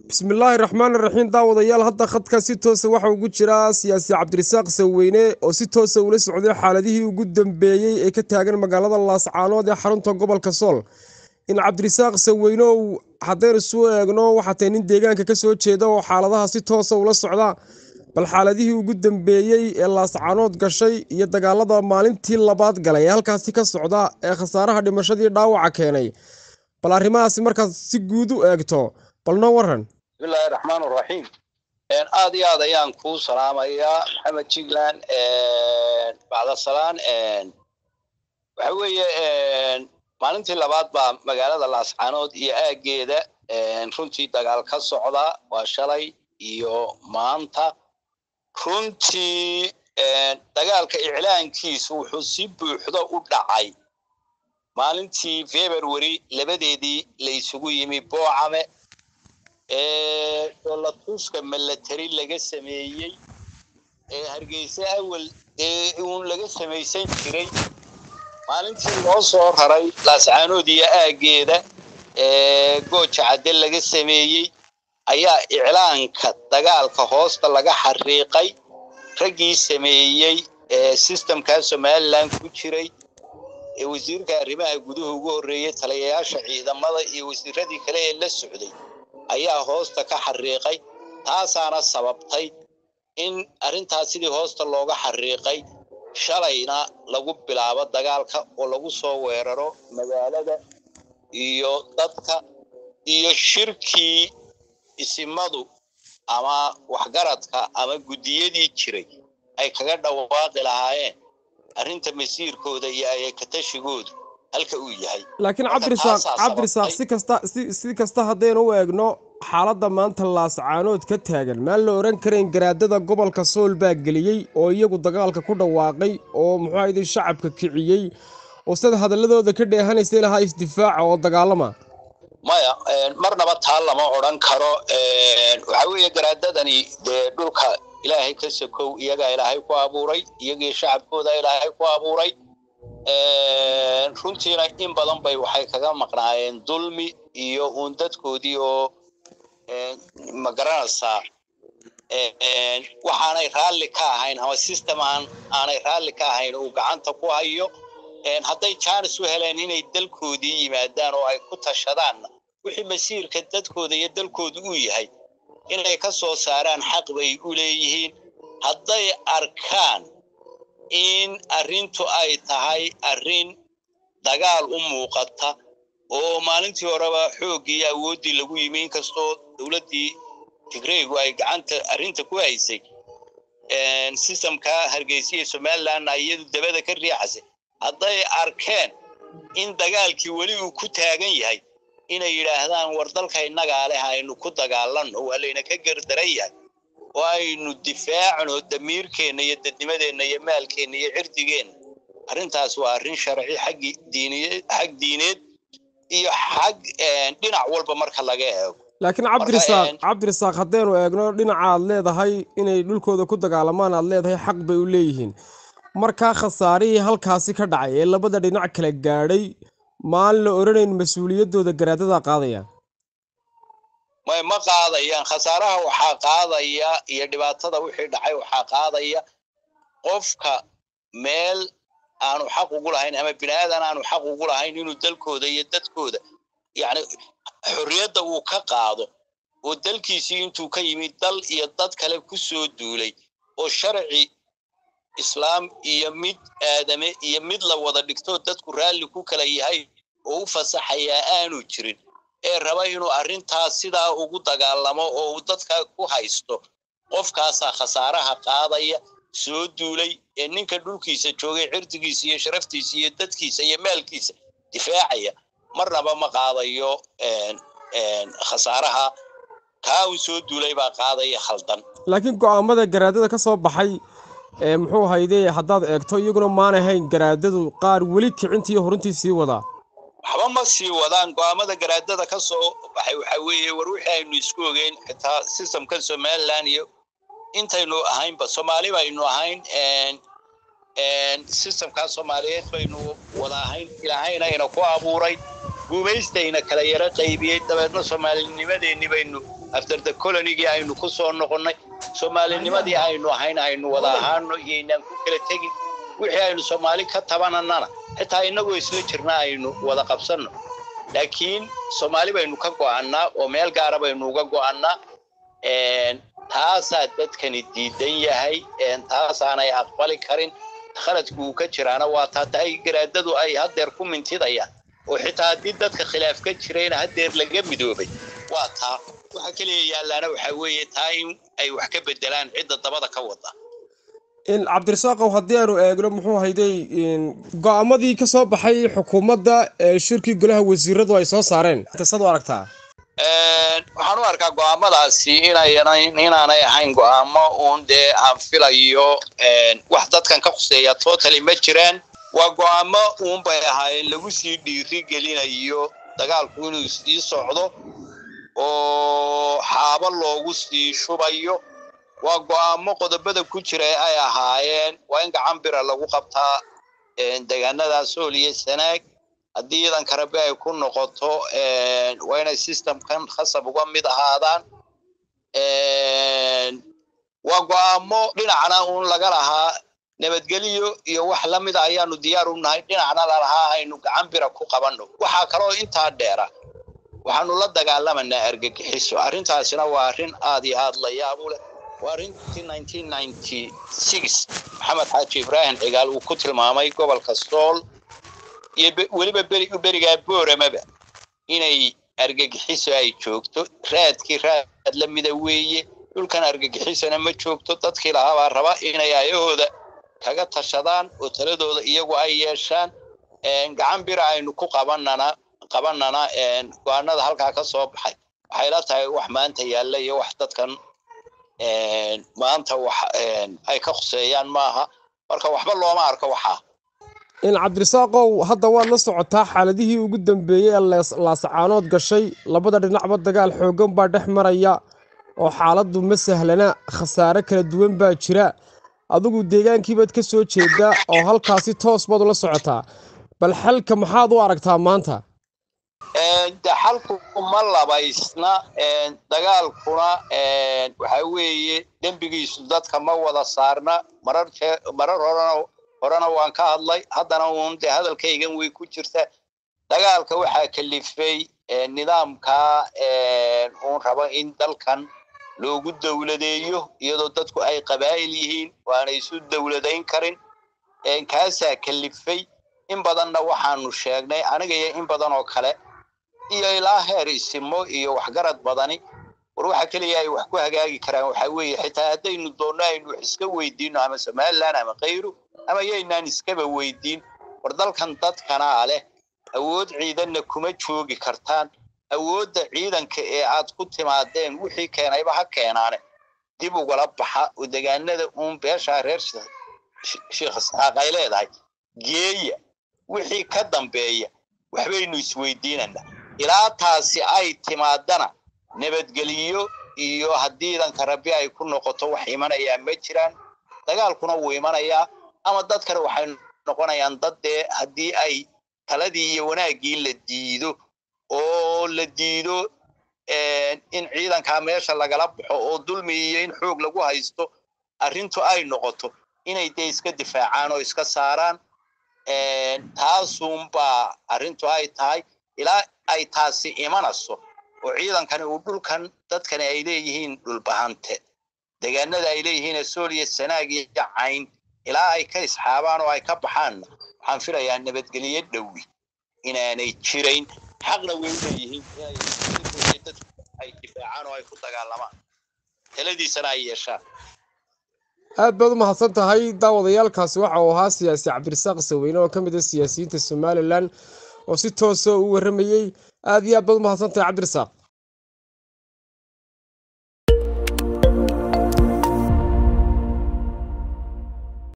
bismillaahi raxmaan raxiim daawadayaal hadda khadka si toosa waxa ugu jira siyaasi cabdirasaaq saweyne oo si toosa ula socday xaaladihii ugu dambeeyey ee ka taagan magaalada laascaanood ee xarunta gobolka sool in cabdirasaaq saweyne ou haddaynu isu eegno waxaa tahay nin deegaanka ka soo jeeda oo xaaladaha si toosa ula socda bal xaaladihii ugu dambeeyey ee laascaanood gashay iyo dagaalada maalintii labaad galay ee halkaasi ka socda ee khasaaraha dhimashadii dhaawaca keenay bal arrimahaasi markaad si guud u eegto bal noo waran bismillahi raxmaan raxiim aad iyo aad ayaan kuu salaamayaa maxamed jigland bacdasalaan waxa weeye maalintii labaad baa magaalada laascaanood iyo aaggeeda runtii dagaal ka socda waa shalay iyo maanta runtii dagaalka iclaankiisu wuxuu si buuxdo u dhacay maalintii february labadeedii la isugu yimi boocame ee dholatuska milatary laga sameeyey ee hargeysa awal ee uun laga samaysan jiray maalintii loo soo raray laascaanood iyo aaggeeda ee gooja cadde laga sameeyey ayaa iclaanka dagaalka hoosta laga xariiqay raggii sameeyey ee sistemkaa somalilan ku jiray ee wasiirka arrimaha guduhu ugu horreeyey taliyayaasha ciidamada iyo wasiiradii kale ee la socday ayaa hoosta ka xariiqay taasaana sababtay in arrintaas sidii hoosta looga xariiqay shalayna lagu bilaabo dagaalka oo lagu soo weeraro magaalada iyo dadka iyo shirkii isimadu ama waxgaradka ama guddiyadii jiray ay kaga dhawaaqi lahaayeen arrinta masiirkooda iyo ayakatashigoodu halka uu yahay laakiin cabdirasaaq cabdirasaaq si kasta si si kasta haddaynu u eegno xaaladda maanta laascaanood ka taagan maan la odhan karayn garaadada gobolka sool baa geliyey oo iyagu dagaalka ku dhawaaqay oo muxuu ahayday shacabka kiciyey oo sida hadalladooda ka dheehanaysay lahaa isdifaaca oo dagaalama maya marnaba taa lama odhan karo waxa weeye garaadadani dee dhulka ilaahay ka sokow iyagaa ilaahay ku abuuray iyagii shacabkooda ilaahay ku abuuray runtiina in badan bay waxay kaga maqnaayeen dulmi iyo uun dadkoodii oo magaranaysaa waxaanay raalli ka ahayn ama system aan aanay raalli ka ahayn uu gacanta ku hayo hadday jaanis u heleen inay dalkoodii yimaadaan oo ay ku tashadaanna wixii masiirka dadkooda iyo dalkooda uu yahay inay ka soo saaraan xaq bay u leeyihiin hadday arkaan in arrintu ay tahay arrin dagaal u muuqata oo maalintii horeba xooggii iyo awooddii lagu yimi inkastoo dowladdii tigreygu ay gacanta arrinta ku haysay sistemka hargeysa iyo somalilandna iyadu dabada ka riixasay hadday arkeen in dagaalkii weli uu ku taagan yahay inay yidhaahdaan war dalka innagaa leh aynu ku dagaalanno waa layna ka gardaran yahay oo aynu difaacno damiirkeenna iyo dadnimadeenna iyo maalkeenna iyo cirdigeenna arrintaas waa arrin sharci xaggi diiniyeed xag diineed iyo xag dhinac walba marka laga eego laakiin cabdirasaaq cabdirasaaq haddaynu eegno dhinaca aad leedahay inay dhulkooda ku dagaalamaan aad leedahay xaq bay u leeyihiin markaa khasaarihii halkaasi ka dhacay ee labada dhinac kala gaadhay maan la odhanayn mas-uuliyaddooda garaadada qaadaya may ma qaadayaan khasaaraha waxaa qaadaya iyo dhibaatada wixii dhacay waxaa qaadaya qofka meel aanu xaq ugu lahayn ama bini aadan aanu xaq ugu lahayn inuu dalkooda iyo dadkooda yacni xorriyadda uu ka qaado oo dalkiisii intuu ka yimid dal iyo dad kale ku soo duulay oo sharci islaam iyo mid aadame iyo mid la wada dhigtoo dadku raalli ku kala yahay oo u fasaxayaa aanu jirin ee raba inuu arrintaas sidaa ugu dagaalamo oo uu dadka ku haysto qofkaasaa khasaaraha qaadaya soo duulay ee ninka dhulkiisa joogay cirdigiisa iyo sharaftiisa iyo dadkiisa iyo maalkiisa difaacaya marnaba ma qaadayo khasaaraha kaa uu soo duulay baa qaadaya khaldan laakiin go'aamada garaadada ka soo baxay ee muxuu hayde haddaad eegto iyaguna maanahayn garaadadu qaar weli kicintii iyo horintii sii wadaa waxba ma sii wadaan go'aamada garaadada ka soo baxay waxa weeye war wixii aynu isku ogeyn xitaa systemkan somaliland iyo intaynu ahaynba soomaali baynu ahayn systemkaa soomaaliyeed baynu wada ahayn ilaahayna ina ku abuuray guumaystayna kala yaro qaybiyey dabeedna soomaalinimadeenni baynu afterda colonigii aynu ku soo noqonnay soomaalinimadii aynu ahayn aynu wada ahaano iyoynaan ku kala tegin wixii aynu soomaali ka tabananana xitaa innagoo isla jirna aynu wada qabsanno laakiin soomaali baynu ka go'annaa oo meel gaara baynu uga go'annaa taasaa dadkani diidan yahay taasaanay aqbali karin khaladku uu ka jiraana waa taata ay garaadadu ay haddeer ku mintidayaan oo xitaa haddii dadka khilaaf ka jirayna haddeer laga midoobay waa taa waxa keliya yaallaana waxaa weeye taa in ay wax ka bedelaan cidda dabada ka wada cabdirasaaqow haddii aanu eegno muxuu hayday go-aamadii ka soo baxay xukuumadda ee shirkii golaha wasiiradu ay soo saareen sad u aragtaa waxaan u arkaa go'aamadaasi inaanay ahayn go'aamo uun dee aan filayo wax dadkan ka khuseeya totally ma jiraan waa go'aamo uun bay ahaayeen lagu sii dhiiri gelinayo dagaalku inuu sii socdo oo xaabo loogu sii shubayo waa go'aamo qodobada ku jira ay ahaayeen waa in gacan bira lagu qabtaa deegaanada sool iyo sanaag haddii ciidanka rabi ay ku noqoto waa inay systemkan khasab uga mid ahaadaan waa go'aamo dhinacna uun laga lahaa nabadgelyo iyo wax la mida ayaanu diyaar u nahay dhinacna lalahaa aynu gacan bira ku qabanno waxaa kaloo intaa dheera waxaanu la dagaalamanaa argagixiso arrintaasina waa arrin aad iyo aad la yaab u leh waa arrintii maxamed xaaji ibraahim cigaal uu ku tilmaamay gobolka sool iyo weliba berigaa booramaba inay argagixiso ay joogto raadkii raad la mida weeye dhulkan argagixisona ma joogto dadkii lahaabaa raba inay ayahooda kaga tashadaan oo taladooda iyagu ay yeeshaan gacan bira aynu ku qabanana qabanana go-aanada halkaa ka soo baxay waxay la tahay wax maanta yaalla iyo wax dadkan maanta wax ay ka khuseeyaan maaha marka waxba looma arko waxaa in cabdirasaaqow hadda waad la socotaa xaaladihii ugu dambeeyey ee laasacaanood gashay labada dhinacba dagaal xooggan baa dhex maraya oo xaaladdu ma sahlana khasaare kala duwan baa jira adigu deegaankiibaad ka soo jeedaa oo halkaasi toos baad ula socotaa bal xalka maxaad u aragtaa maanta de xalku ma labaysna dagaalkuna waxa weeye dembigiisu dadka ma wada saarna marar marar horena horena waan ka hadlay haddana uun dee hadalkaygan way ku jirta dagaalka waxaa kalifay nidaamka uun rabo in dalkan loogu dowladeeyo iyadoo dadku ay qabaa'il yihiin waana isu dowladayn karin kaasaa kalifay in badanna waxaanu sheegnay aniga iyo in badan oo kale iyo ilaa heer isimo iyo waxgarad badani war waxa keliya ay wax ku hagaagi karaan waxa weeye xitaa haddaynu doonno aynu wax iska weydiino ama somaliland ama kayru ama yaynaan iskaba weydiin war dalkan dadkanaa leh awood ciidanna kuma joogi kartaan awoodda ciidanka ee aad ku timaadeen wixii keenayba ha keenaane dib ugala baxa oo degaanada uun beeshaa reer sheekh isxaaq ay leedahay geeya wixii ka dambeeya waxbaynu isweydiinanaa ilaa taasi ay timaadana nabadgeliyo iyo haddii ciidanka rabbi ay ku noqoto wax imanayaa ma jiraan dagaalkuna wuu imanayaa ama dadkana waxay noqonayaan dad dee haddii ay taladii iyo wanaaggii la diido oo la diido in ciidankaa meesha lagala baxo oo dulmi iyo in xoog lagu haysto arrintu ay noqoto inay dee iska difaacaan oo iska saaraan taasuunbaa arrintu ay tahay ilaa ay taasi imanayso oo ciidankani uu dhulkan dadkani ay leeyihiin dhulbahante degaanada ay leeyihiin sooliya sanaag iyo cayn ilaa ay ka isxaabaan oo ay ka baxaanna waxaan filayaa nabadgelyo dhowi inaanay jirayn xaqna way u leeyihiin ay difaacaan oo ay ku dagaalamaan taladiisana ay yeeshaan aad baad u mahadsan tahay daawadayaalkaasi waxa uu ahaa siyaasi cabdirasaaq saweyne oo ka mid ah siyaasiyiinta somalilan oo si toosa u warramayey aad iyo aad baad u mahadsan tahay cabdirasaaq